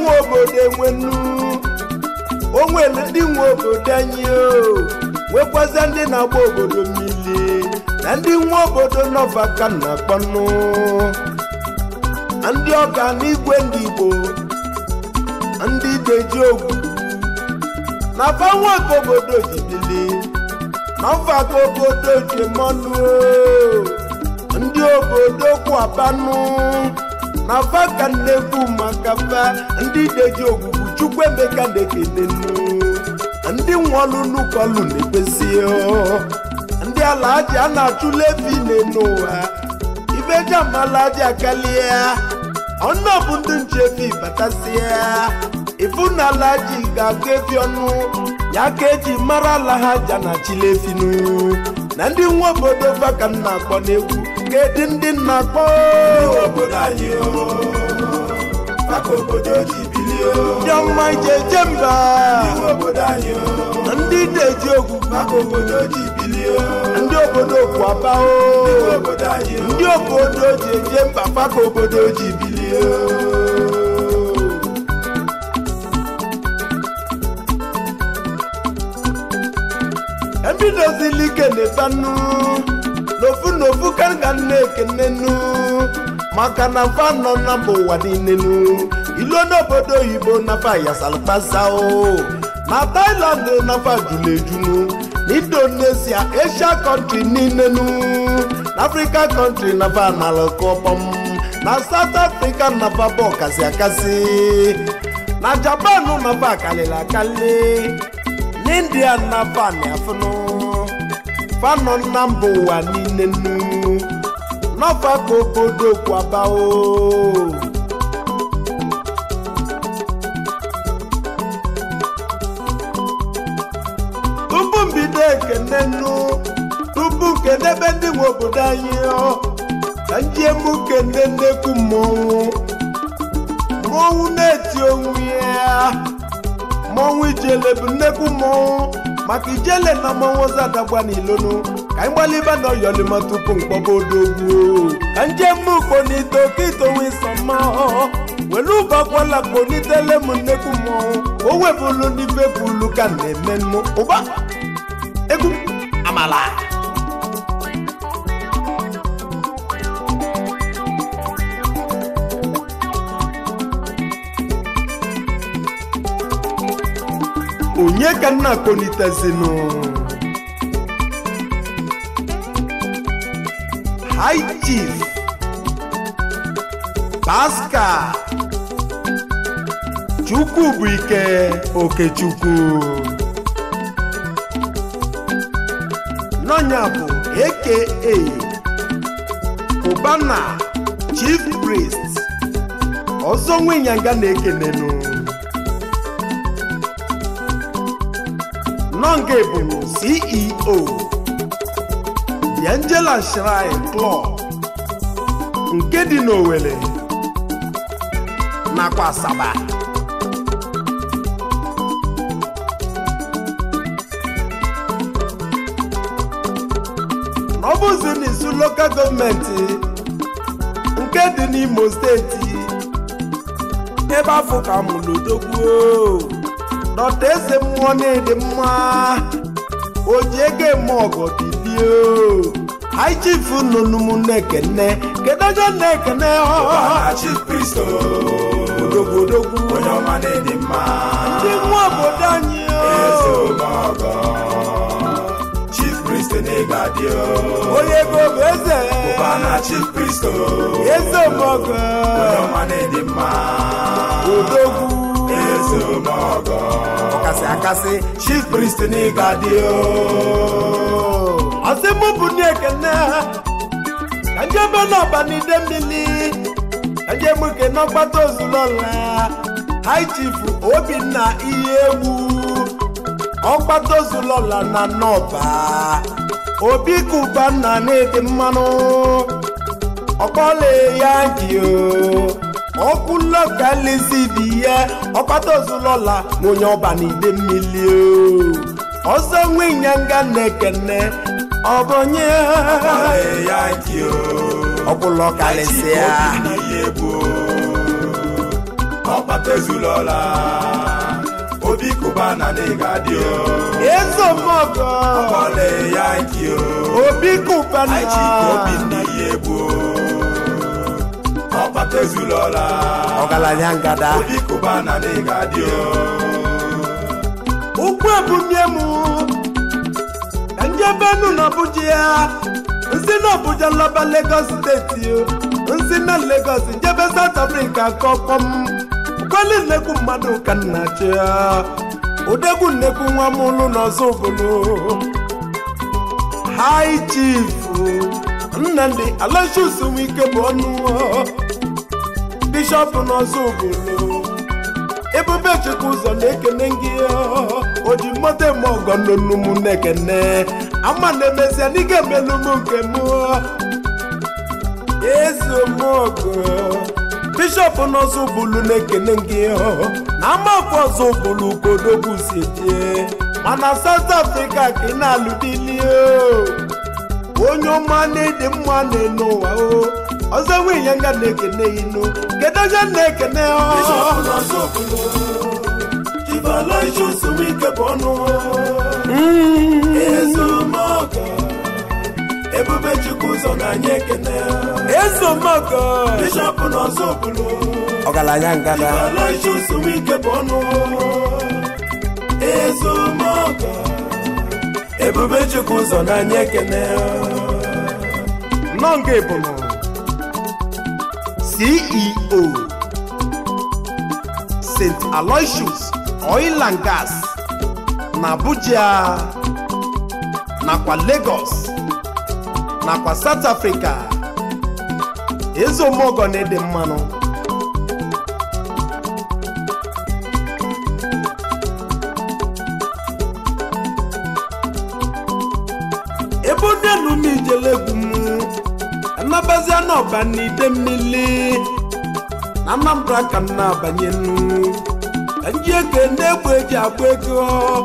nwe obodo enwenu o nwere ndị nwe obodo anyị o nwekwazia ndị na-agba obodo mmiri na ndị nwe obodo nọva ka m na-akpọnụ na ndị ọka n'igwe ndị igbo na ndị deji ogwu na fanwe ka obodo jidili na mfa ka obodo ji mọnụ o ndị obodo kwabanụ na fa ka na-ekwu maka fa ndị deji ogwugwu chukwu emeka na-ekenenu ndị nwọlụnụ kọlụ na-ekpezi ndị ala aji a na-achụla efi n'ụwa ibe jamala aji akalia ọnụ bụ ndị nche efi batasịa ifu na ala aji ga-aga efi ọnụ ya ka eji mara ala ha ja na chilefinu na ndị nwa obodo fa ka m na-akpọ n'egwu kedụ ndị na-akpọ obodo anyị o maka obodo ji bilie o ndị ọma jeje mba obodo anyị o na ndị na-eji ogwu maka obodo ji bilie o ndị obodo kwaba o obodo anyị o ndị obodo ji eje mba fa ka obodo ji bilie ebidozili ike na-etanụ n'ofu n'ofu ka m ga na-ekenenu maka na fa nọ na mba ụwa niile nu ilu n'obodo oyibo nafa yasalpasao na Thailand nafa julu ejunu na Indonesia Asia kọntri niile nu na Africa kọntri nafa nalụkọkpọm na South Africa nafa bụ ọkasị akasị na Japan nafa akalịla akali n'india na fani afụnụ fanọ na mba ụwa niile nu n'ọfa ka obodo kwabao tupu mbido ekene nu tupu kedebe ndị nwe obodo anyị ọ ka njiemu kene nnekwu mmọnwụ mmọnwụ na-eti onwe ya mmọnwụ ijele bụ nnekwu mmọnwụ maka ijele na mmọnwụ zadagba n'ilonu ka anyị gbaliba na ọyọlima tupu mkpọba odogwu ka njem kponite oke itowe isọma were ụbakwala kponitele m nnekwu mmọnwụ o webụlu ndị fepụlu ka na-eme mmụ ụba egwu amala onye ka nna kponitezinu high chief pascal chukwu bụ ike okechukwu n'ọnya bụ aka ụbana chief priest ọzọ nwenyanga na-ekenenu nọnga bụ ceo the angela shrine club nke dị n'Owerri nakwa asaba na ọ bụzi n'isu lokal gọọmenti nke dị n'Imo steeti ebe afọ ka mụrụ odogwu dọta eze mmụọ na-ede mma o ji ego eme ọgọ bilie hai chief nụnụmụ na-ekene kedogo na-ekene Ọbara chief priest o odogwu odogwu onye ọma na-edi mma ndị nwa obodo anyị eze omeọgọ chief priest na-ega dị o onye ego bụ eze Ọbara chief priest o eze omọgọ onye ọma na-edi mma odogwu eze omeọgọ ọkasị akasị chief priest na-ega dị o ọsị mụ bụ ndị ekene ka njebe n'ọba n'ide mmiri ka njem ke n'ọgbata ozulọla hai chief obinna ihe egwu ọgbata ozulọla na n'ọba obi kuba nna na-ede mmanụ ọkpọle ya ji o ọkụ lọkalizi dị ya ọgbata ozulọla na onye ọba n'ide mmiri o ọzọ nwe ịnyanga na-ekene ọ bụ onye Ọbara ya dị o ọbụla kalịsịa ihe bụ ọkpata ọkpata ezulọla obi kụba na n'ịga dị o ezomogo ọkọle ya nki o obi kụbana aichi ka obi ndị ya egbu ọkpata ezulọla ọgaranya ngada obi kụba na n'ịga dị o ụkwụ ebunye m ka njebenu na abuja ya nsi na abuja laba lagos steeti o nsi na lagos njebe south africa kọkọm kweli nnekwu mmadụ ka nna chi ya odegwu nnekwu nwa m ụlụ n'ọzọ obodo high chief nnamdị alashus nwike bụ ọnụ bishọp n'ọzọ obodo ebube chukwu ụzọ na-ekene gị o ji mmote eme ọgọ nnụnụ m na-ekene ama na-emezi na ị ga-emelu m nke m ezeomogo bishọp n'ọzọ bụlu na-ekene gị na amakwa ọzọ bụlu kodogwu si jee mana South Africa ka ị na-alụ dili onye ọma na-ede mma na-ene ụwa o ọzọ nwunye nga na-ekene inu kedu onye na-ekene bishọp n'ọzọ obodo Chivalicious Wike bụ ọnụ ezomogo ebube chukwu ụzọ na anyị ekene ezomogo bishọp n'ọzọ obodo ọgaranya ngada Chivalicious Wike bụ ọnụ ezomogo ebube chukwu ụzọ na anyị ekene nọ nga ebunu ceo st aloysius oil and gas na abuja nakwa lagos nakwa south africa ezeomogo na-ede mmanụ ebe onye m ijele egwu m anabazia n'ọba n'ide mmiri na anambra ka m na-abanye nnu ka nji eke na-egbe eji agba ego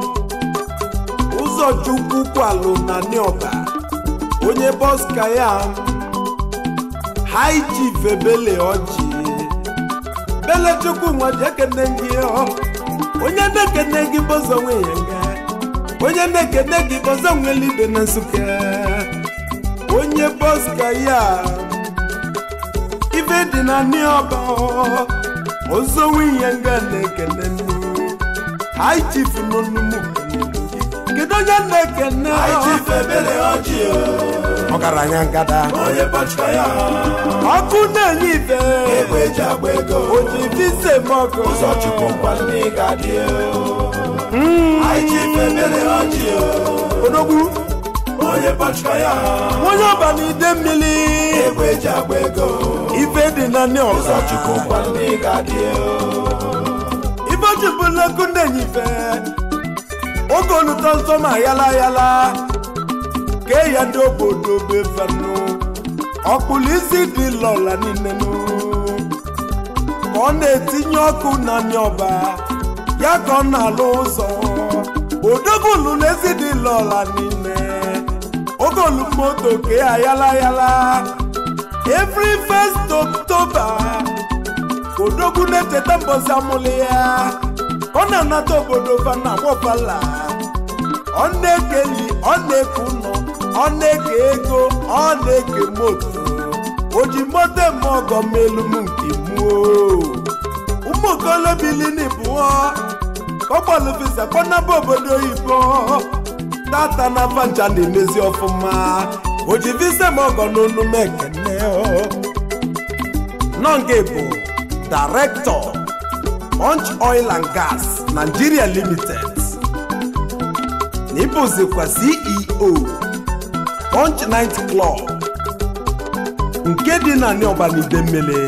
ụzọ chukwu kwalụ na n'ọba onye bọska ya hai chief ebele ọjị bele chukwu nwa ji ekene gị onye na-ekene gị bọzọ nwe ya nga onye na-ekene gị bọzọ nwere ibe na nsụka onye bọska ya ife dị na n'ọba ọzọ nwunye nga na-ekene hai chief nọ n'ụmụ kedu onye na-ekene anyị chief ebele ọjị ọgaranya ngada onye bọchika ya ọkụ na-enye ife egbe eji agba ego oji vise mọkụ ụzọ chukwu nkwado n'ịga dị anyị chief ebele ọjị odogwu onye bọchika ya onye ọba na ide mmiri egbe eji agba ego ife dị na ụzọ n'ọba chukwu nkwado n'ịga dị ife chụpụlekụ na-enye ife oge oluto nsọ ma yala yala kee ya ndị obodo befanụ ọkpụlụ isi dị lọla niile nụ ka ọ na-etinye ọkụ na ọba ya ka ọ na-alụ ụzọ odogolu na ezi dị lọla niile oge olumoto kee ya yala yala every first October odogwu na-echeta mbọsi amụlị ya ọ na-anata obodo fana nwọfala ọ na-ekeli ọ na-eke ụlọ ọ na-eke ego ọ na-eke moto o ji moto eme ọgọ melu m nke muo ụmụ okolobili bụọ kọgbalụvisa kpọnaba obodo oyibo tata na fanja na-emezi ọfụma o ji visa m ọgọ n'onu m ekene nọnge bụ director punch oil and gas nigeria limited na ịbụzikwa ceo punch night club nke dị na n'ọbanide mmele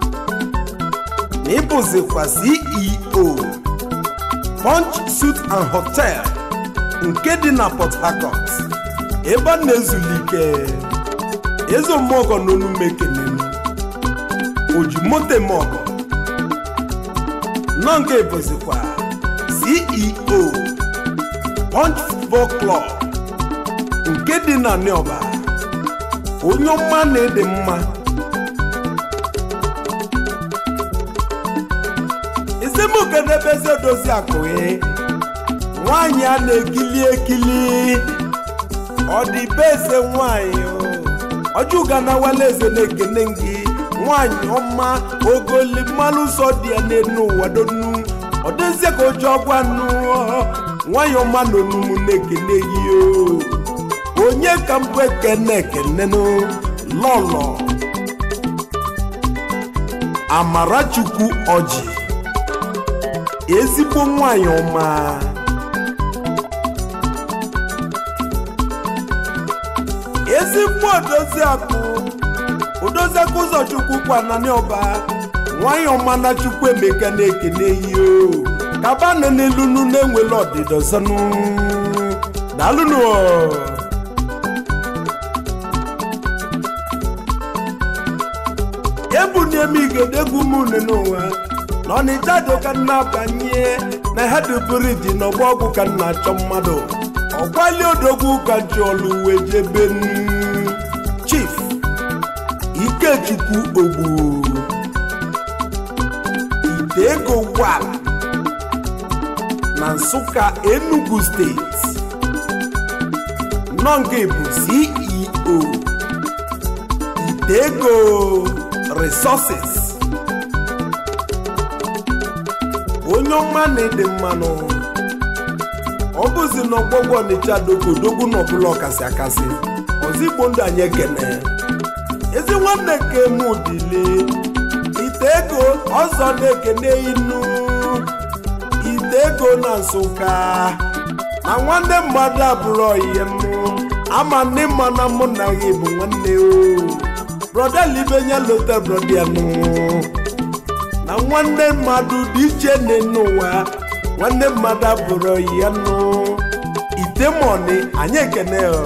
na ịbụzikwa ceo punch suit and hotel nke dị na port harcourt ebe a na-ezulike ezomọgọ n'onu mekenenu ojimotemọgọ nọnge bụzikwa ceo punch football club nke dị na nioba onye ọma na-ede mma esi m kenebezi odozi akụghị nwanyị a na-ekili ekili ọ dị be eze nwanyị ọjụga na wala eze na-ekene gị nwanyị ọma ogoli mmanụ ụzọ dị ya n'elu ụwa donu ọ dịzie ka oji ọgwa nụ nwanyị ọma na onumu na-ekene gị o onye ka mbụ ekene ekenenụ lọlọ amarachukwu ọjị ezigbo nwanyị ọma ezigbo odoziakụ odoziakụ ụzọchukwu kwanani ọba nwanyị ọma na chukwu emeka na-ekene ihe o kabanụ n'ilunu na-enwele ọdịdọ zanụ daalụnụ ebuniem igedegwu m unu n'ụwa na ọnịcha dị ka nna banye na ha duburu dị n'ọgba ọgwụ ka nna achọ mmadụ ọkwali odogwu ka ji ọlụ wee jebe chief ikechukwu ogbu ite ego gwal na nsụka enugu steeti nọnge bụ ceo ite ego resources onye ọma na-ede mmanụ ọ bụzi na ọgbọgwọ ọnịcha dogodogwu na ọbụla ọkasị akasị ọzigbo ndụ anyị ekene ezi nwanne nke m dile ite ego ọzọ na-ekene inu ite ego na nsụka na nwanne mmadụ abụrụ ọyie m ama ndị mma na mụ na gị bụ nwanne o broda libenya lota brodianụ na nwanne mmadụ dị iche n'ụwa nwanne mmadụ abụrụ ya nụ itemọni anyị ekene ọ.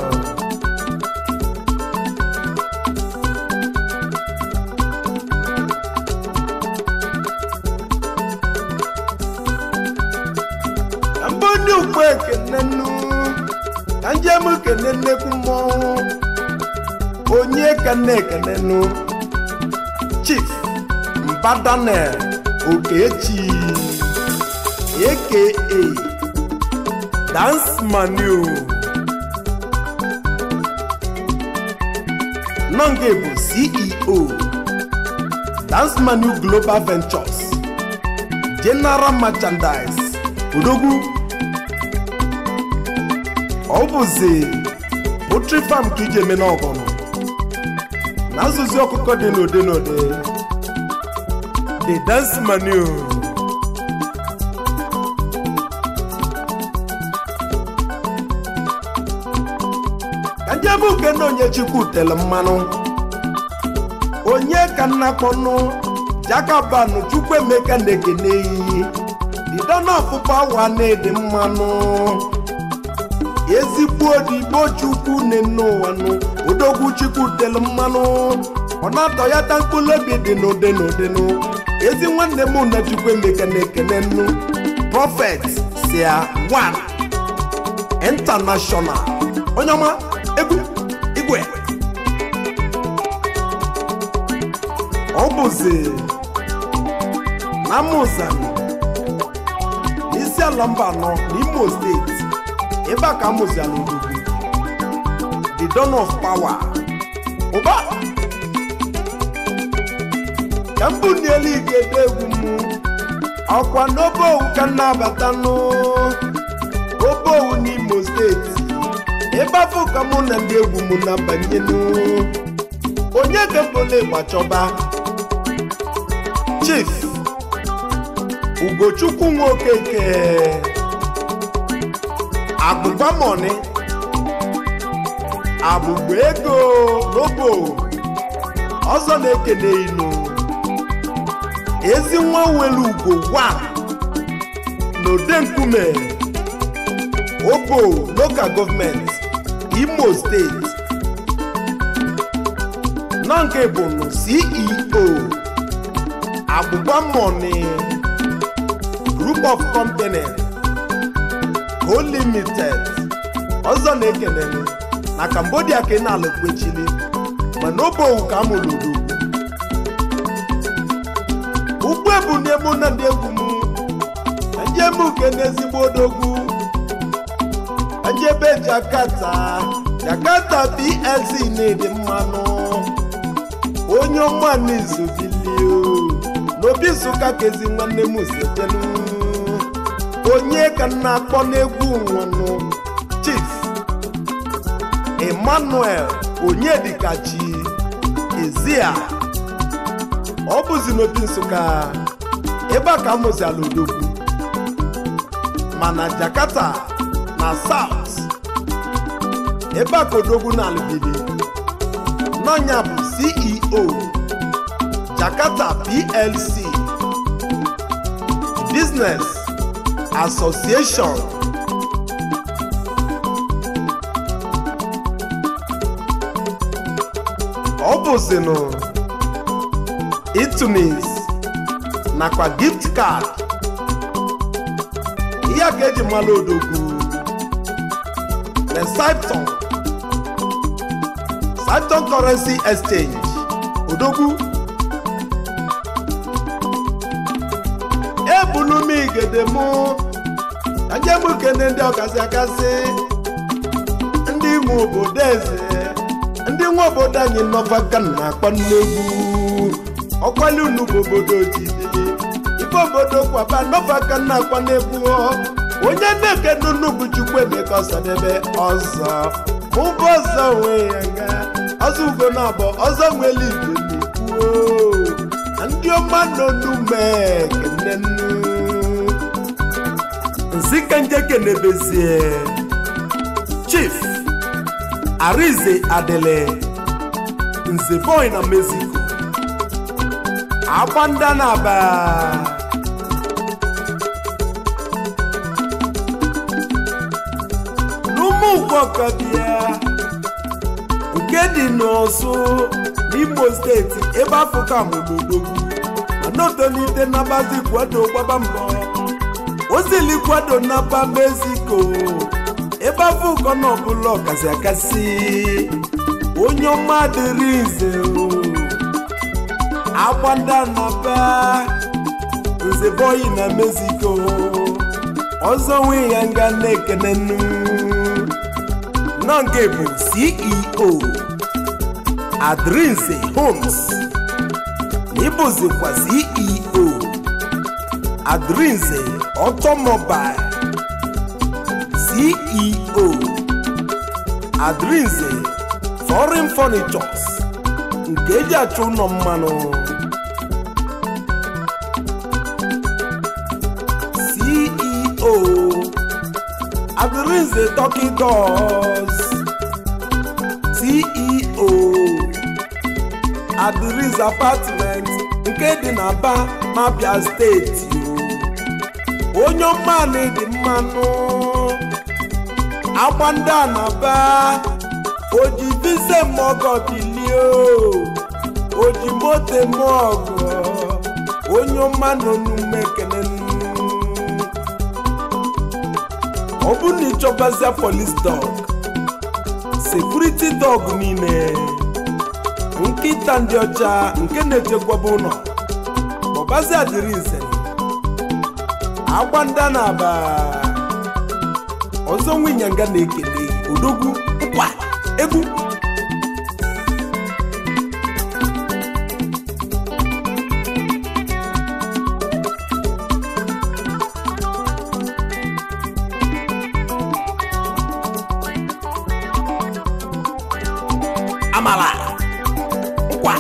ka mba onye ukwe ekene nụ ka njem kene nnekwu mmọnwụ onye ka na-ekene nụ chief mbadanel okechi aka dance manu nonge bụ ceo dance manu global ventures general merchandise odogwu ọ bụzi poultry farm ka iji eme n'ọgọnụ na azụzi ọkụkọ dị n'ode n'ode the dance manu ka ndị ebe uke na onye chukwu tere mmanụ onye ka nna kpọnụ jakabanụ chukwu emeka na-ekene iyi didona ọfụfụ awa na-ede mmanụ ezigbo odigbo chukwu na-ene ụwa nụ odogwu chukwu tere mmanụ ọ na-atọ ya ta mkpụrụ obi dị n'ụdị n'ụdị nụ ezi nwanne m na chukwu emeka na-ekene nnu prọfet sia wan international onye ọma egwu igwe ọ bụzi na mụzani n'isi ala mba anọ n'imo steeti ebe a ka amụziala ogbugbu the dawn of power ụba ka mbụ n'elu ige ede egwu m ọkwa n'obe owu ka m na-abata n'obe owu n'imo steeti ebe afọ ka mụ na ndị egwu m na-abanyenu onye ga-ebole gbachọba chief ugochukwu nwokeke agbụgba mọni agbụgba ego n'obo ọzọ na-ekene inu ezi nwa nwere ugo wa n'ode nkume obo local gọọmenti imo steeti nọ nke bụ nụ ceo agbụgba mọni group of company co limited ọzọ na-ekene na cambodia ka ị na-alụkwechili mana obe owu ka amụrụ ugwu ugbu ebu n'emu na ndị egwu m anjemuke n'ezigbo odogwu anjebe jakarta jakarta plc na-ede mmanụ onye ọma n'izubilio n'obi nsụka kezi nwanne m setelu onye ka m na-akpọ n'egwu nwanụ chief emmanuel onyedikachi ezia ọ bụzi n'obi nsụka ebe a ka mụzi ala odogwu mana jakarta na south ebe a ka odogwu na alụbili n'ọnya bụ ceo jakarta plc business association ọ bụzinụ itunis nakwa gift card ihe a ka eji mara odogwu recypton Cypton currency exchange odogwu ebulu m igede mụ ka njem kene ndị ọkasị akasị ndị ime obodo eze ndị nwe obodo anyị nọfa ka na-akpọ nnegwu ọkwali unu bụ obodo ojidili ife obodo kwaba nọfa ka na-akpọ n'egwu onye na-eke n'unugwu chukwu emeka ọsadebe ọzọ mụbụ ọzọ onwe ya nga ọzọ ugo na abụ ọzọ nwere igwe na ndị ọma nọ n'ume kene nnu nzike nje kenebezie chief arize adele nze boy na mexico agbanda na aba n'ụmụ ugwokọbịa nke dị n'ọsụ n'imo steeti ebe afọ ka mụlodogwu mana otolite nabazi kwado gbaba mbọ osili kwado naba mexico ebe afọ ụkọ na ọbụla ọkasị akasị onye ọma dịrị nze o agbanda naba nze boyi na mexico ọzọ nwe ya nga na-ekene nnu nọ nke bụ ceo adrinze homes n'ịbụzikwa ceo adrinze automobile ceo adrinze foreign furnitures nke eji achọ ụlọ mmanụ ceo adrinze turkey doors ceo adrinze apartment nke dị n'aba n'abia steeti o onye ọmanụ dị mmanụ agbanda na-aba oji vise mọgọ bilie oji moto mọgọ onye ọma nọ n'ume ekele ọ bụ na ịchọbazia polis dọg sekuriti dọg niile nkịta ndị ọcha nke na-echekwaba ụlọ ọbazi adịrị nze agbanda na aba ọzọ nwinyanga na-ekele odogwu nkwa egwu amala nkwa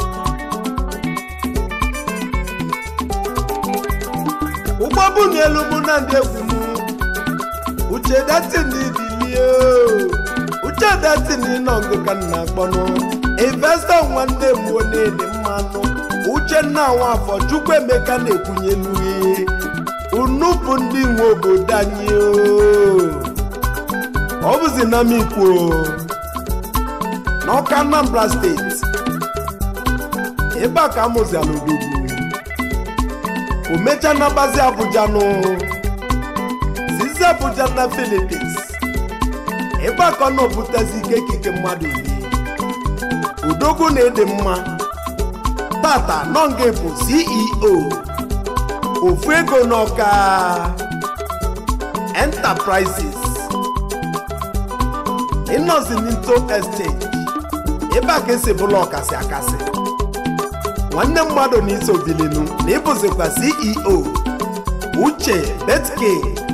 ụgbọ bụ n'elu bụ na ndị egwu m uche datini bilie uche datini nọ ngụ ka nna akpọnụ investọ nwanne m na-ede mmanụ uchenna nwafọ chukwu emeka na-ekwunyelu ihe unu bụ ndị nwe obodo anyị ọ bụzi na m ikwu n'ọka anambra steeti ebe a ka amụziala odogwu o mecha nabazi abuja nụ sizi abuja na filipins ebe a ka ọ nọbutezi ike ikike mmadụ iri odogwu na-ede mma tata nọnge bụ ceo ofu ego n'ọka enterprises ịnọzi n'into estate ebe a ka esi bụla ọkasị akasị nwanne mmadụ na iso bilinu na ịbụzikwa ceo uche betke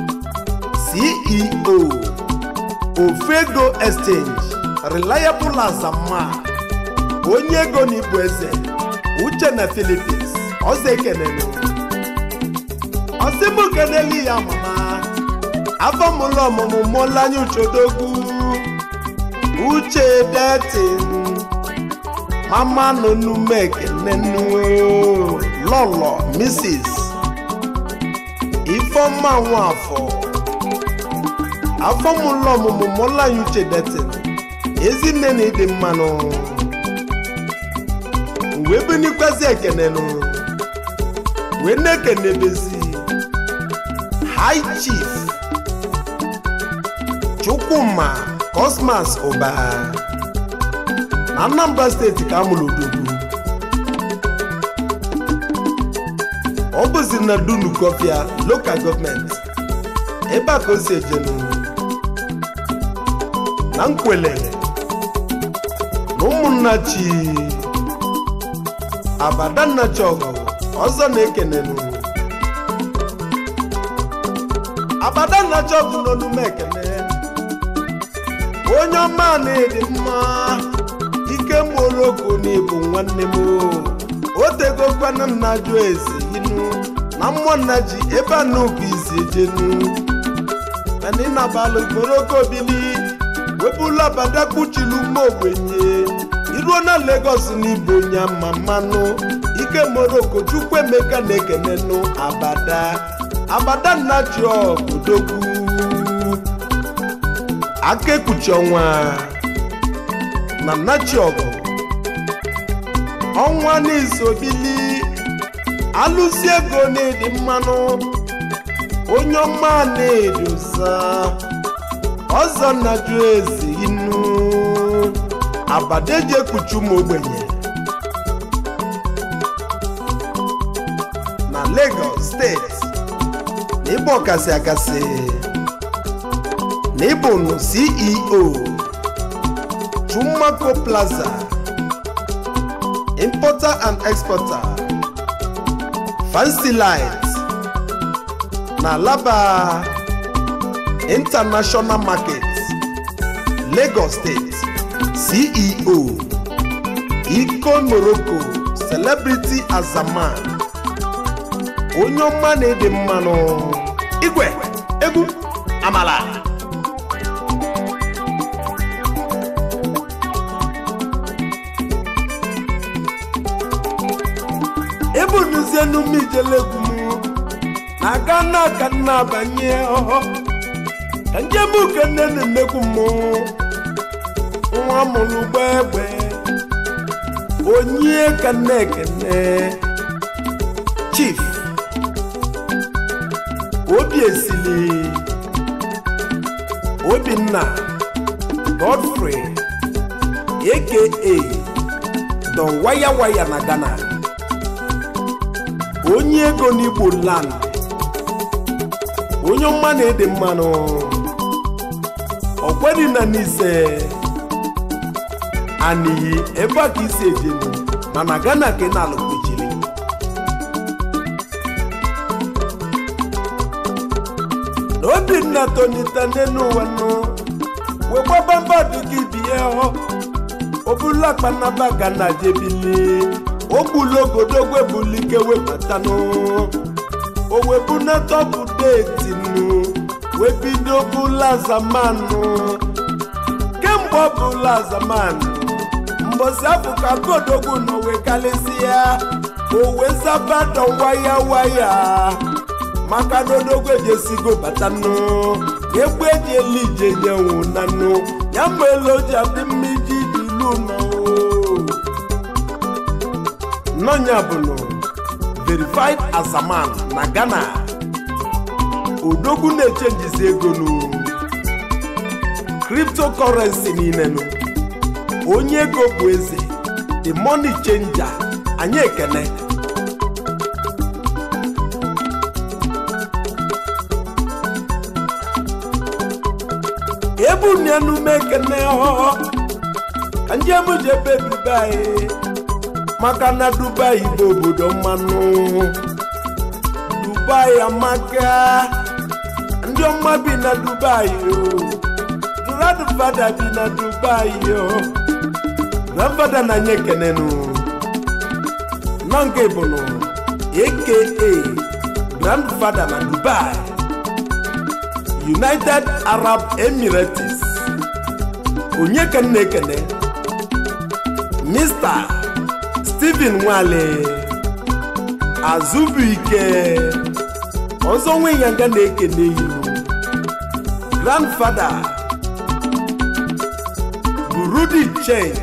ceo ofego exchange reliable azama onye ego na ibu eze uche na philippines ọzọ ekenelu ọsịmụ keneli ya mama afọ mụlụ ọmụmụ mụlanye uchodogwu uche detin mama nonume ekenenu lọlọ mrs ifeọma nwafọ afọ mụlụ ọmụmụ mụlanye uche detin ezinne na ịdị mmanụ wee bunikwazi ekenenu wee na-ekenebezi high chief chukwuma cosmas ụba na anambra steeti ka amụrụ odogwu ọ bụzi na dunu kọfịa lokal gọọmenti ebe a ka o si ejenu na nkwele na ụmụnna chi abadanna chọgụ ọzọ na-ekenenu abadanna chọgụ n'onume ekene onye ọma na-edi mma ike moroko na ịbụ nwanne m o tegokwana nna jụ eze inu na mmụọ nna ji ebe a n'oge isi ejenu mana ịnabalụ moroko bili wepụla abada kpuchilu mma ogbenye iruo na Lagos n'ibu onye ama mmanụ ike moroko chukwu emeka na-ekenenụ abada abada nna ji odogwu aka ekpuchi ọnwa na nachiọgụ ọnwa n'isobili alụsi ego na-edi mmanụ onye ọma na-edosa ọzọ nnaju ezi inu abadeji ekpuchi ụmụ ogbenye na Lagos steeti na ịbụ ọkasị akasị na ịbụnụ ceo Chumaco Plaza importer and exporter fancy light na Alaba international market Lagos State CEO Iko Morocco celebrity azaman onye ọma na-ede mmanụ igwe egwu amala ebunuzie n'ume ijelegwu na gana ka nna abanye ọhọ ka njem ukenne na-emekwu mmụọ nwa mụrụ ụgbọ egbe onye ka nna ekene chief obi esili obinna godfrey aka don waya waya na ghana onye ego n'igbo land onye ọma na-ede mmanụ ọkwedi na n'ise aniyi ebe a ka isi ejenu mana ghana ka ị na-alụkwechiri na obinna tonita n'elu ụwa nụ wegbabamba dịka ibie họ obulu akpanaba ghana jebili ogbulogodogwe bulike webatanụ owebunatọbụ detinu webido bụla zamanụ kemgbe ọ bụla zamanụ mbosi afọ ka kodogwu nọ wee kalịsịa owe zabadọ waya waya maka na odogwu ejesigo batanụ egbe eji eli ije nyenwu nanụ ya mgbe elu ji adị mma iji ilu nọ nọnya bụnụ verified as a man na ghana odogwu na-echenjizi ego nụ cryptocurrency niile nụ onye ego bụ eze the money changer anyị ekene ebunienu mekene ọ ka njem jebe dubai maka na dubai bụ obodo mmanụ dubai amaka ndị ọma bi na dubai o grandfada bi na dubai o grandfada na nye ekenenu nọ nke bụnụ aka grandfada na dubai united arab emirates onye ka nna ekene mr stephen nwale azụbụike ọzọ nwe ya nga na-ekene ihu grandfada burudi change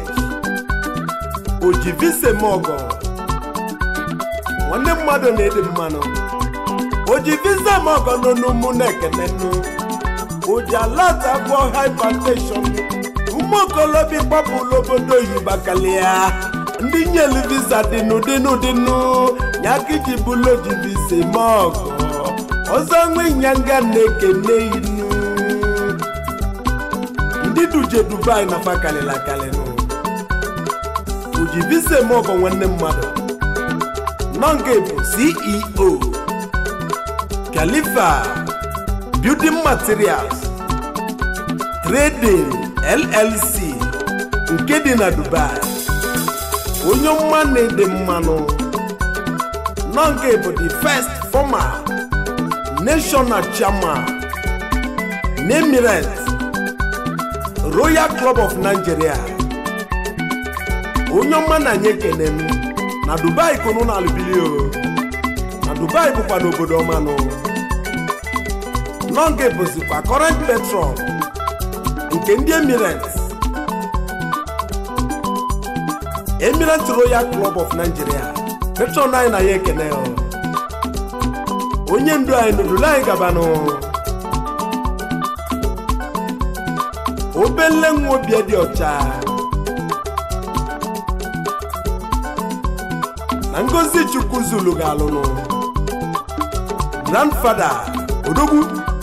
ojivisemogo nwanne mmadụ na-ede mmanụ ojivisemogo nọ n'ụmụ na-ekene nụ oji alata gwọ hypertension ụmụ okolobịa gbapụrụ obodo oyibo kalịa ndị nyelu visa dịnụ dịnụ dịnụ ya ka iji bụlụ oji visa eme ọgọ ọzọ nwe nyanga na-ekene inu ndị duje dubai na fa kalịla kalịnụ oji visa eme ọgọ nwanne mmadụ nọ nke bụ ceo khalifa building materials trading llc nke dị na dubai onye ọma na-ede mmanụ nọ nke bụ the first former national chairman n'emirates royal club of nigeria onye ọma na anyị ekene m na dubai kunu na alụbili o na dubai bụkwa n'obodo ọmanụ nọ nke bụzikwa current patron nke ndị emirates emirates royal club of nigeria patron anyị na ya ekene o onye ndu anyị nụdụrụ anyị gabanụ obele nwa obi dị ọcha na ngozi chukwu zulu ga-alụnụ grandfada odogwu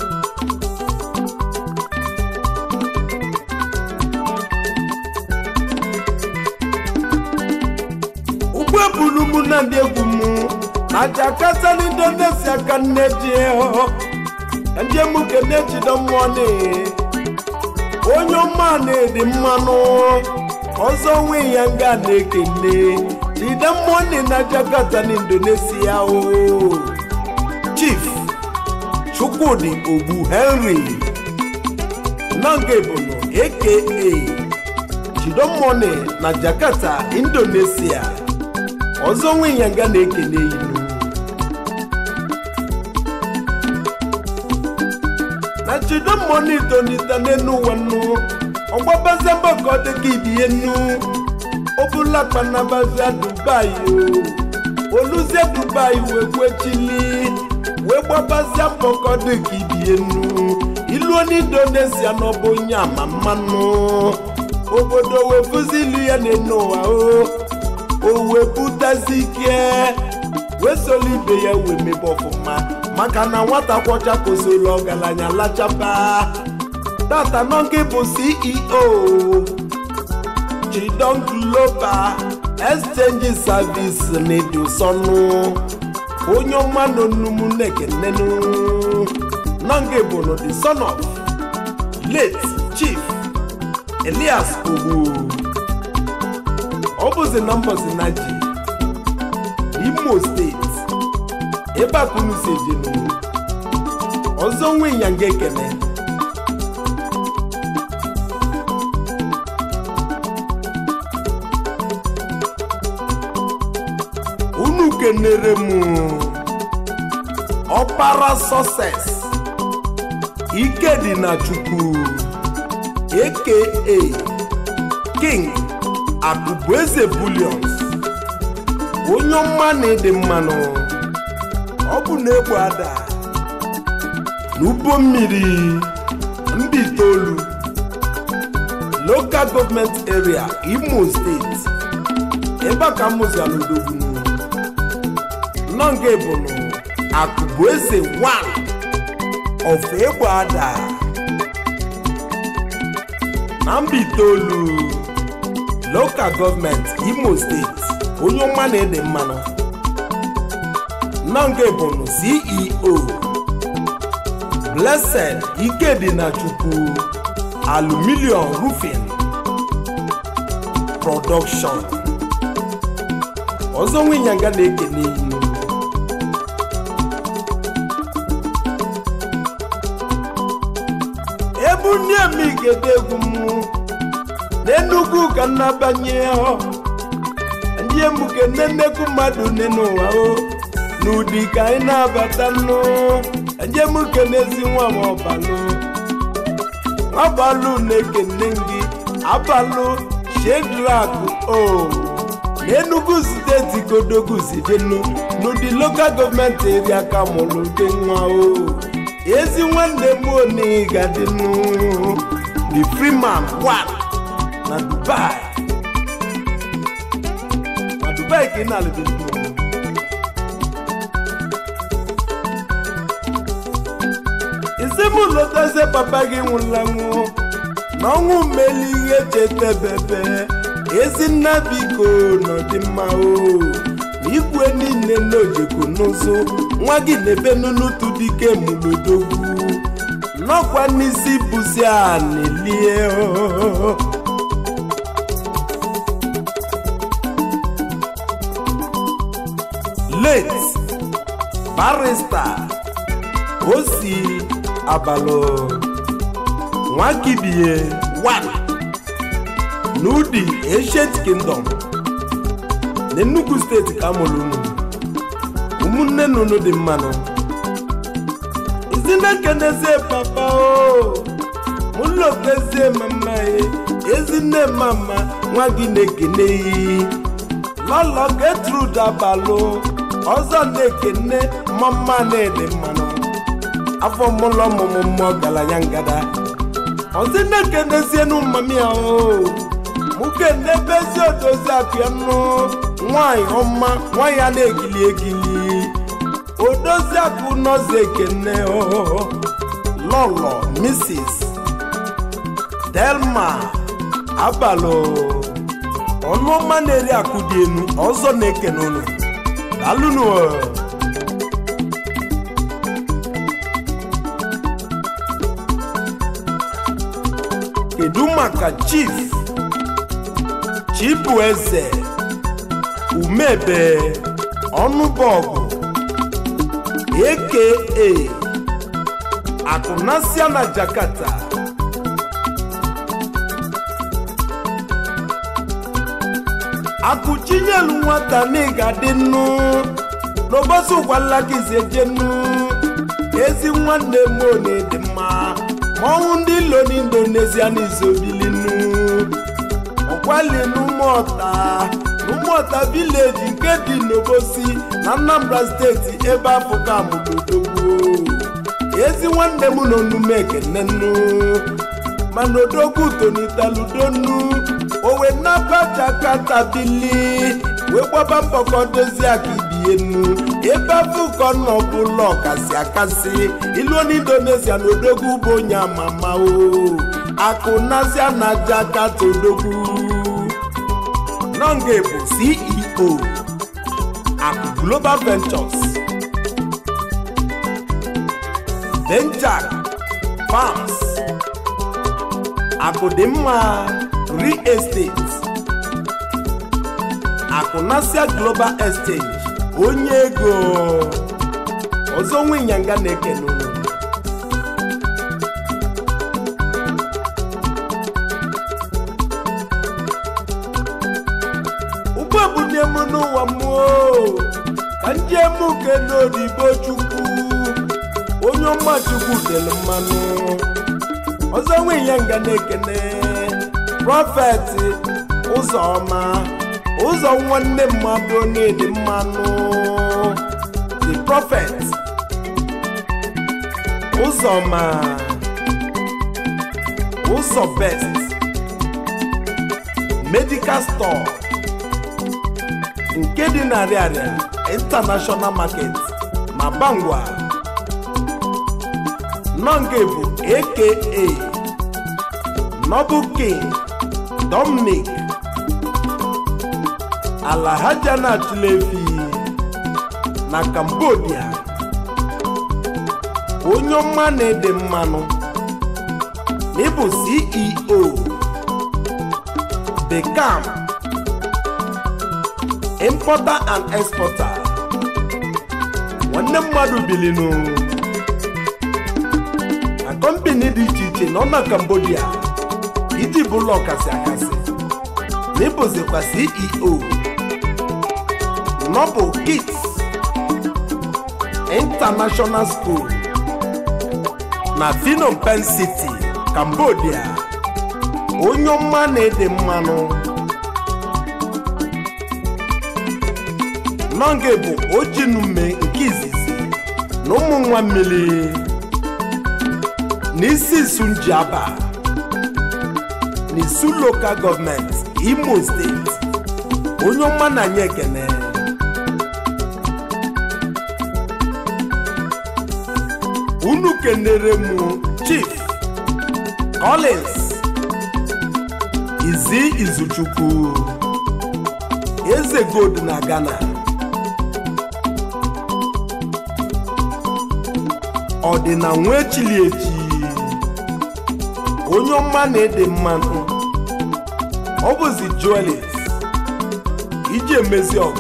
ụgbọ ebulu mụ na ndị egwu m na jakarta na indonesia ka nne ji ka ndị emuke na-ejido mmụọ na onye ọma na-edi mmanụ ọzọ nwe ya nga na-ekele jide mmụọ na jakarta na indonesia o chief chukwudi ogbu henry nanga ebono aka chidomone na jakarta indonesia ọzọ nwe ya nga na-ekele ilu na chidomone tonita n'enu ụwa nnu ọgbabazia mbọkọ dịka ibie nnu obulakpanabazia dubai o oluzie dubai wee gwechili wee gbabazia mbọkọ dịka ibie nnu iluo n'indonesia n'ọbụ onye ama mmanụ obodo wee fụzi ilu ya n'enu ụwa o o wee butazi ike wee solu ibe ya wee mebe ọfụma maka na nwata kwọcha kosoro ọgaranya lachapa tata nọ nke bụ ceo chidon global exchange service n'edosọnụ onye ọma nọ nnumu nekenenu nọ nke bụ no the son of late chief elias ogbu ọ bụzi na mbọzi na ji imo steeti ebe akụnụ si ejenu ọzọ nwe ya nga ekene unu kenere m ọkpara success ike dị na chukwu aka king akụbueze bullions onye ọma na-ede mmanụ ọ bụ na egbu ada n'ugbo mmiri mba itoolu local government area imo steeti ebe a ka mụziala odogwunu nọ nke bụnụ akụbueze 1 of egbu ada na mba itoolu lokal gọọmenti imo steeti onye ọma na-ede mmanụ nọ nke bụnụ ceo blessed ikedinachukwu aluminium roofing production ọzọ nwinyanga na-ekene inu ebu ndị emigede egwu m n'enugwu ka nnabanye ndị emuke nne nnekwu mmadụ nne n'ụwa o n'ụdị ka anyị na-abata nụ ndị emuke n'ezi nwa m ọbalụ nwabalụ na-ekene gị abalụ shedrakụ o n'enugwu steeti kodogu zidenu n'ụdị lokal gọọmenti eria ka mụrụ dị nwa o ezi nwanne m onigadịnụ the freeman one na dubai na dubai ka ị na-alụbeghị isi m lotazie papa gị nwụla nwụọ na ọnwụ mmeli ihe chetebebe ezi nna biko n'ọdịmma o na igwe niile n'ojeko n'ụzụ nwa gị na-ebe n'ụtụ dike mụlodogwu n'ọkwa n'isi bụzi a na-elie late barista osi abalụ nwakibie one n'ụdị ancient kingdom na Enugu steeti ka amụrụ unu ụmụnne nunu dị mmanụ izinekenezie papa o mụlokezie mama ya ezinne mama nwa gị na-ekene iyi lọlọ Gertrude abalụ ọzọ na-ekene mama na-ede mmanụ afọ mụlọ ọmụmụ mmụọ galanya ngada ọzi na-ekenezienu mmami ya o mụke n'ebezi odozi apịa nụ nwanyị ọma nwanyị a na-egili egili odozi akụ nọzi ekene lọlọ mrs delma abalụ ọnụọma na-eri akụ dị enu ọzọ na-ekene unu dalụnụ kedu maka chief chibueze umebe ọnụbọgụ aka akụnasia na jakarta akụchinyelu nwata n'ịga dị nnu n'ụbọchị ụgwala gị zejenu ezi nwanne m na-edi mma ma ọnwụ ndị ilo n'indonesia n'izobilinu ọkwali n'ụmụọta n'ụmụọta vileji nke dị n'obosi na Anambra steeti ebe afọka mụlodogbo ezi nwanne m nọ n'ume ekene nnu mana odogwu tonitaludonu owe naba jakata bili wee gbaba mbọkọ dozie aka ibie nnu ebe afụkọ nọ bụlọ ọkasị akasị ilu n'indonesia na odogwu bụ onye amama o akụ nazia na jakata odogwu nọnge bụ ceo akụ global ventures benjak farms akụ dị mma real estate akụ nasia global exchange onye ego ọzọ nwe ịnyanga na-ekene unu ụgbọ ebunye m n'ụwa mmụọ ka ndị emu kene odibo chukwu onye ọma chukwu dere mmanụ ọzọ nwe ịnyanga na-ekene prọfet ụzọma ụzọ nwanne mmadụ na-edi mmanụ the prophet ụzọma ụzọ best medical store nke dị na Ariaria international market na Bangwa nọ nke bụ aka noble king dominic alahaja na tulefi na cambodia onye ọma na-ede mmanụ n'ịbụ ceo the cam importer and exporter nwanne mmadụ bilinu na kọmpani dị iche iche nọ na cambodia iji bụlụ ọkasị akasị n'ịbụzikwa ceo noble kids international school na phnom penh city cambodia onye ọma na-ede mmanụ nọnge bụ ojinume nke izizi na ụmụ nwa mmiri n'isi sunjiaba n'isu lokal gọọmenti imo steeti onye ọma na anyị ekene unu kenere m chief collins izi izuchukwu eze gold na ghana ọdịna nwa echili echi onye ọma na-ede mmanụ ọ bụzi juelis iji emezi ọgụ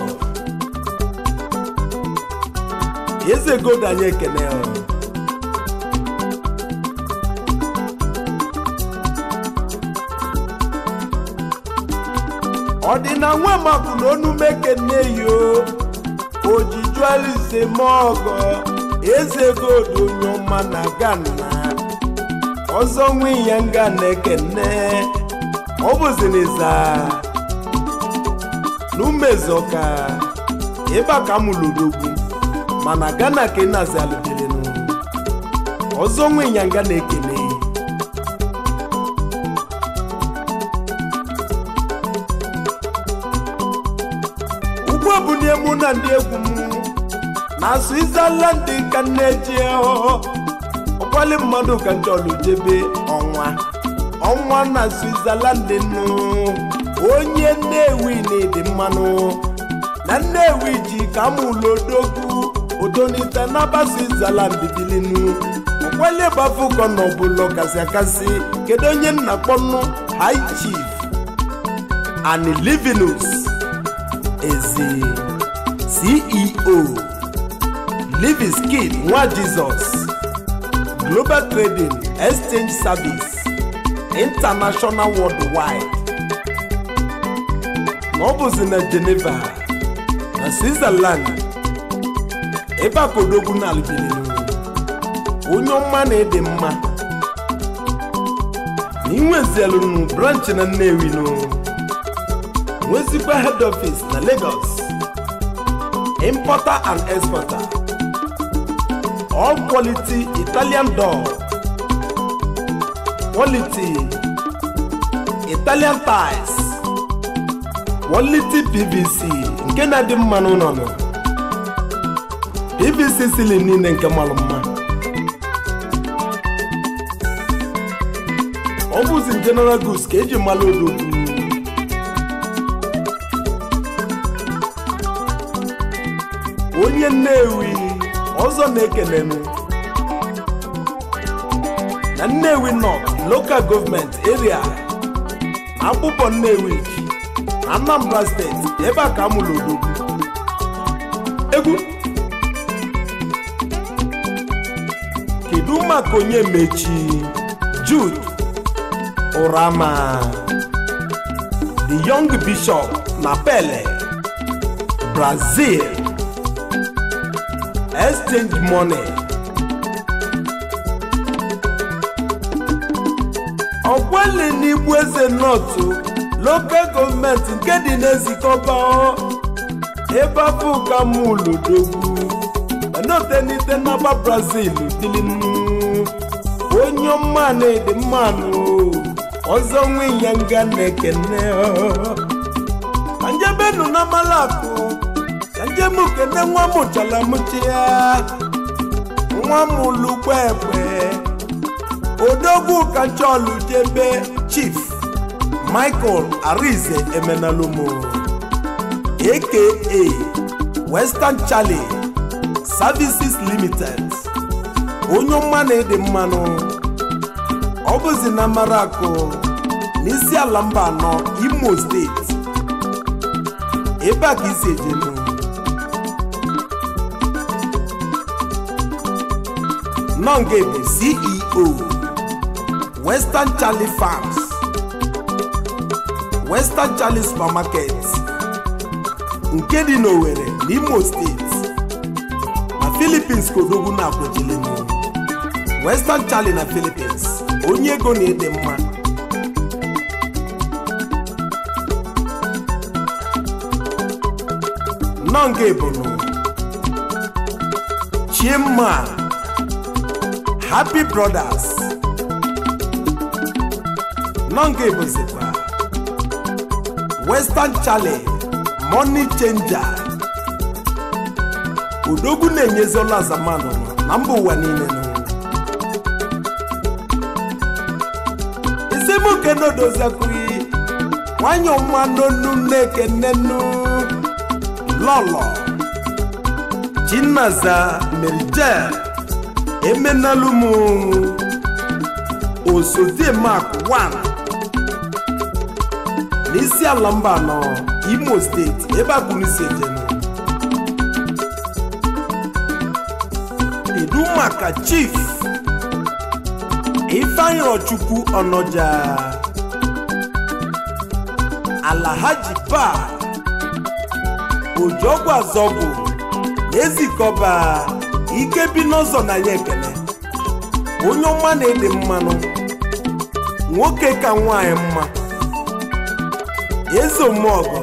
eze gold anyị ekene ya. ọdịna nwa makụ na onume kene yo ojijualise mọgọ eze godo onye ọma na gana ọzọ nwe ya nga na-ekene ọ bụziniza n'umezoka ebe a ka m lụrụgwu mana gana ka ị nazi alụdelenu ọzọ nwe ya nga na-ekene ugbu a bụ n'emu na ndị egwu m na switzerland ka nneji ọkwali mmadụ ka nchọrọ jebe ọnwa ọnwa na switzerland nụ onye nnewi na-ede mmanụ na nnewi ji ka mụlodogwu odonite n'aba switzerland bilinu ọkwali bafụkọ na ọbụla kasị akasị kedu onye nna kpọnụ high chief and livinus ezi ceo liviskid nwa jizọs global trading exchange service international worldwide na ọ bụzi na geneva na switzerland ebe a kodogwu na albilinu onye ọma na-ede mma na inwezielunu branch na nnewi nụ nwezikwa head office na lagos importer and exporter all quality italian door quality italian tiles quality pvc nke na-adị mma n'ụlọ nọ pvc sili niile nke malụ mma ọ bụzi general goods ka eji malụ odogwu onye nnewi ọzọ na-ekele m na nnewi north local government area na akpụkpọ nnewi na anambra steeti ebe a ka a mụrụ odogwu egwu kedu maka onye mechi jude ụrama the young bishop na pele brazil exchange money ọkwele n'igbu eze nọtụ lokal gọọmenti nke dị n'ezikọba ebe afọ ka mụlodogwu enotenite n'aba brazil dilinu onye ọma na-ede mmanụ ọzọ nwe ya nga na-ekene ka njebenu na malakụ ka njem kene nwa mụchala mụchi ya nwa m lugbo egbe odogwu ka chọlụ jebe chief michael arize emenalomo aka western charlie services limited onye ọma na-ede mmanụ ọ bụzi na marakụ n'isi ala mba anọ imo steeti ebe a ka isi ejenu nonge bụ ceo western charlie farms western charlie supermarket nke dị n'Owerri n'Imo steeti na Philippines kodogwu na-akwụchilenu Western Charlie na Philippines onye ego na-ede mma nọnga ebonu Chima Happy Brothers nọnga ebozikwa Western Charlie money changer odogwu na-enyezi ọla zamanụ na mba ụwa niile nụ isemuke nodoziakwughị nwanyị ọma n'onu na-ekenenu lọlọ chinaza merijel emenalumu osodiemak 1 n'isi ala mba anọ imo steeti ebe agbụrụsi ejenu kedu maka chief ifeanyi ọchukwu ọnọja alahaji ba ojogwu azọgwu na-ezikọba ike bi n'ụzọ na ya ekele onye ọma na-ede mmanụ nwoke ka nwanyị mma eze omeọgọ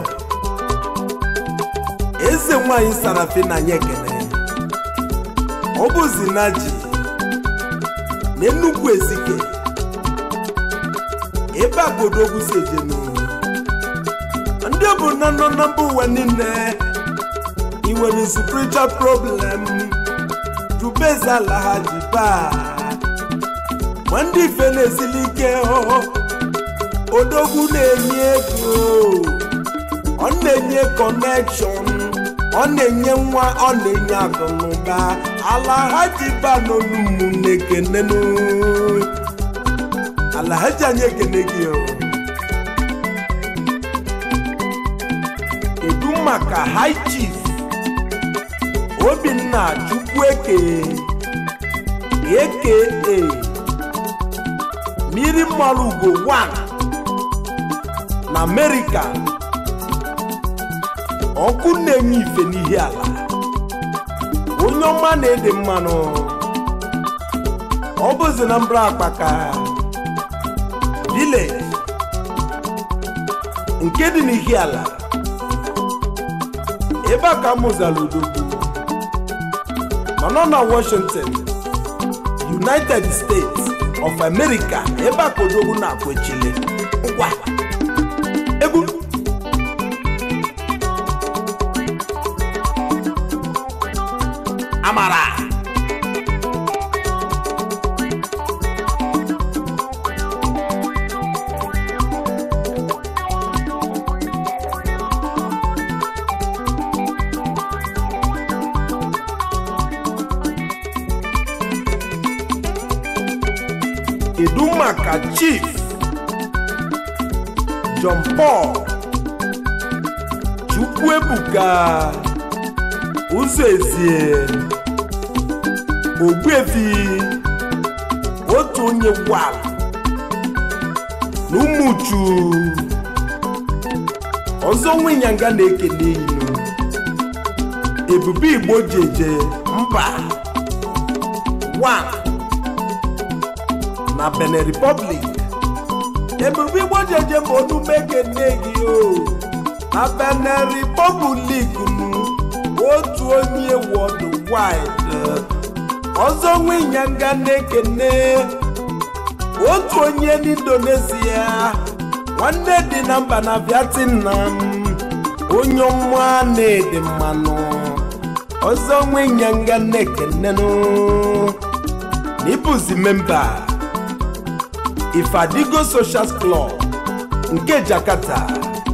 eze nwanyị sarafe na ya ekele ọ bụzi na ji na nnukwu ezike ebe agodogwu si ejenu ndị bụ nọ nọ na mba ụwa niile ị nwere spiritual problem jubeze ala ha ji baa ma ndị ife na-esili ike odogwu na-enye ego ọ na-enye kọnekshọn ọ na-enye nwa ọ na-enye akụnụba ala ha ji baa n'olu ụmụnne kenenu ala ha ji anyị ekene gị o kedu maka high chief obinna chukwueke aka mmiri mmanụ ugo 1 na amerịka ọkụ na-enye ife n'ihi ala onye ọma na-ede mmanụ ọ bụzi na mbra akpaka village nke dị n'ihi ala ebe a ka mụzara udogwu mana ọ na washington united states of america ebe a ka odogwu na-akwechili ngwa egwu amara kedu maka chief john paul chukwuebuka ụzọ ezie ogbuefi otu onye gwara na ụmụchu ọzọ nwinyanga na-ekele inu ebube igbo jeje mba 1 na benin republic ebube igbo jeje ma onume ekene gị o na benin republic nu otu onye worldwide ọzọ nwinyanga na-ekene otu onye n'indonesia nwanne dị na mba na vietnam onye ọma na-ede mmanụ ọzọ nwinyanga na-ekenenụ n'ịbụzi memba ifadigo social club nke jakarta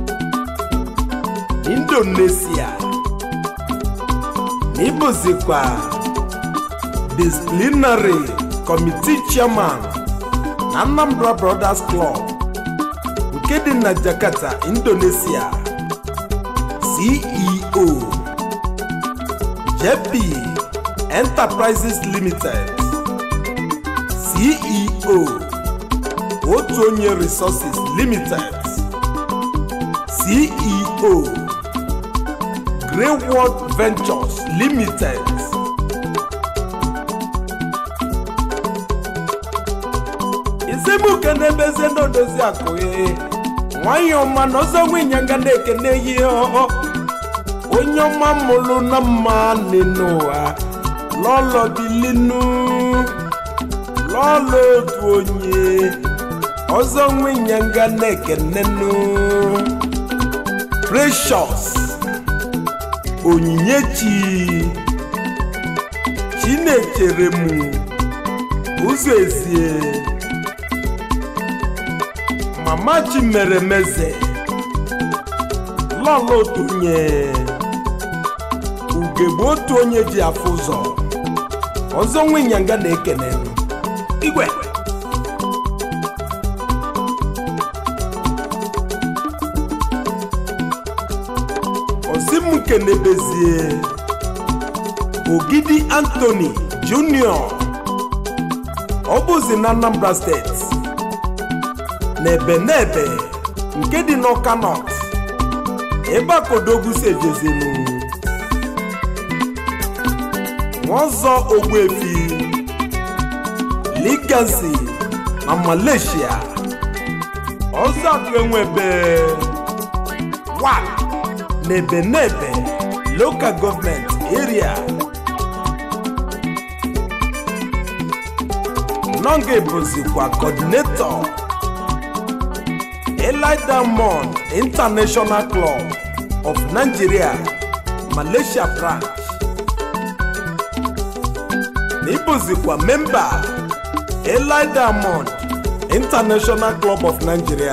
indonesia na ịbụzikwa disciplinary committee chairman na anambra brothers club nke dị na jakarta indonesia ceo jp enterprises limited ceo otu onye resources limited ceo greywood ventures limited izimuke na-emezie n'odozi akụghị nwanyị ọma na ọzọ nwinyanga na-ekene ihe ọhọ onye ọma mụrụ na mma n'ụwa lọlọ bilinu lọlọ otu onye ọzọ nwinyanga na-ekenenu precious onyinyechi chinechere m ụzọ ezie mama chi mere meze lọlọ otu onye ugegbe otu onye ji afụ ụzọ ọzọ nwinyanga na-ekene igwe ozimukenebezie ogidi anthony junior ọ bụzi na anambra steeti n'ebe n'ebe nke dị n'ọka nọt ebe akodogwu si ejezinu nwaọzọ ogbuefi ligasi na malaysia ọzọ akụ enwebe wa n'ebe n'ebe local government area nọnga bụzikwa coordinator Eli Diamond International Club of Nigeria Malaysia branch na ịbụzikwa memba Eli Diamond International Club of Nigeria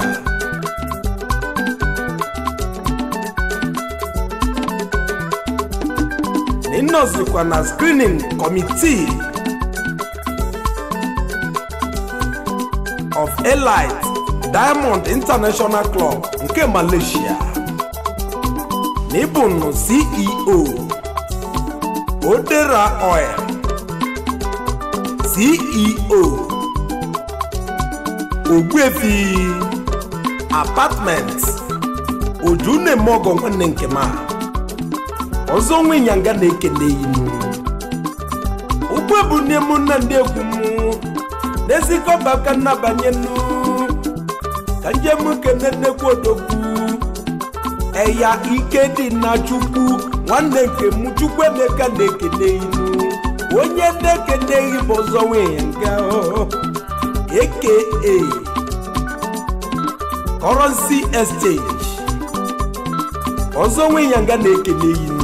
na ịnọzikwa na screening committee of Elite Diamond International Club nke Malaysia na ịbụnụ CEO Odera Oil CEO Ogbuefi Apartment Ojunemogo nwanne nke ma ọzọ nwe ịnyanga na-ekele inu ugbu bụ nne m nna ndị egwu m n'ezikọba aka nnabanye nnu ka njem kene nnekwu odogwu eya ike dị na chukwu nwanne nke m chukwu emeka na-ekene inu onye na-ekeneghị bụ ọzọ nwunye nga aka currency exchange ọzọ nwunye nga na-ekene inu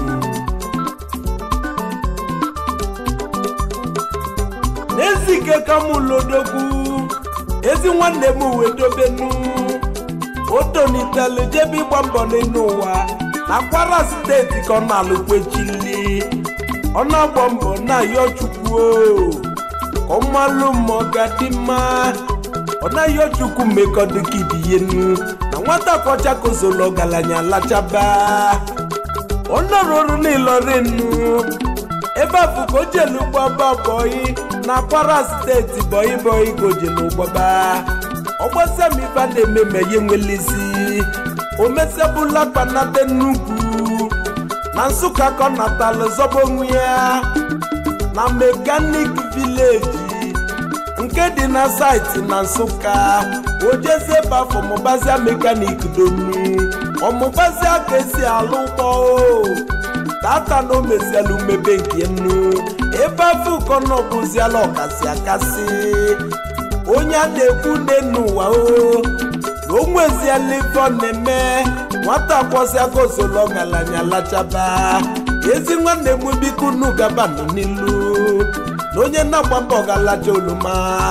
n'ezike ka m lodogwu ezi nwanne m wee dobenu o tonitelu jebe ịgba mbọ n'elu ụwa na kwara steeti ka ọ na-alụkwechili ọ na-agba mbọ na-ayọ chukwu o ka ọ malụ ma ọ ga-adị mma ọ na-ayọ chukwu mmekọ dịka ibiyenu na nwata kọcha kozolo ọgaranya lachaba ọ nọrọ ọrụ n'ịlọrinu ebe afụ ka o jelu gbaba bọyị na kwara steeti bọyị bọyị ka o jelu gbaba ọgbasamiba na-eme ma ya enwelezi o mesebụla kpanate nnukwu na nsụka ka ọ natalụ zọba onwe ya na mekanik vileji nke dị na saịtị na nsụka ojeze ebe afọ mụbazia mekanik donu ọmụbazia ka esi alụ ụgbọ tata na o meziela umebe nke nnu ebe afọ ụkọ na ọbụziala ọkasị akasị onye a na-ekwu nne n'ụwa o na o nweziela ife ọ na-eme nwata kwọsịa gozolo ọgaranya lachaba ezi nwanne m biko unu gaba nọ n'ilu na onye na-agba mbọ galaja oluma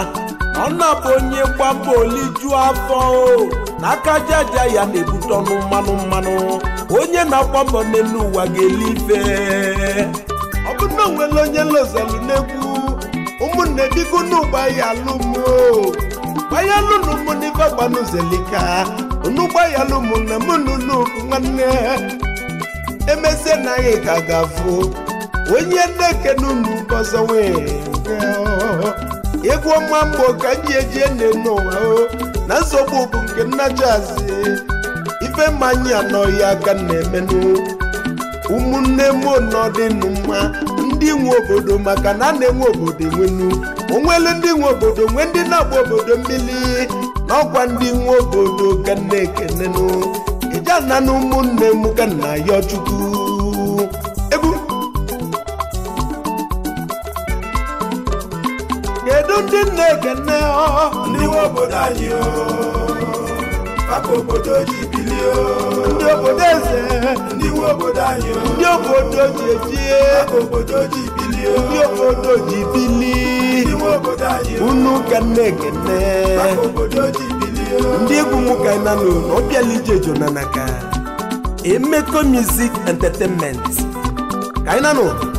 ọ na-abụ onye gbamba oliju afọ o n'aka jaja ya na-ebute ọnụ mmanụ mmanụ onye na-agba mbọ n'elu ụwa ga-eli ife ọ bụ na onwere onye lozelu n'egwu ụmụnne biko n'ụgba ya alụm o gbaya lụnụ mụ n'ife gbanụzelika unu gbaya lụmụ na mụ nunu nwanne emesie na anyị ka ga-afụ onye na-ekene unu ọzọ nwee egwu ọma mbụ ka m ji eji ene n'ụwa o na nsogbu bụ nke nnachazi ife mmanya anọghị aka na-emenụ ụmụnne m nọdịnụ mma ndị nwe obodo maka na a na-enwe obodo enwenu onwele ndị nwe obodo nwe ndị na-agba obodo mmiri na ọkwa ndị nwe obodo ka m na-ekenenụ eje ana na ụmụnne m ka nna ya chukwu egwu kedu ndị na-ekene ọ ndị nwe obodo anyị o maka obodo ji bilie o ndị obodo eze ndị nwe obodo anyị o ndị obodo ji ejie maka obodo ji bilie o ndị obodo ji bili ndị nwe obodo anyị o unu ka m na-ekene maka obodo ji bilie o ndị egwu m ka na nụ na ọbịala ije jonanaka emeko music entertainment ka anyị na nụ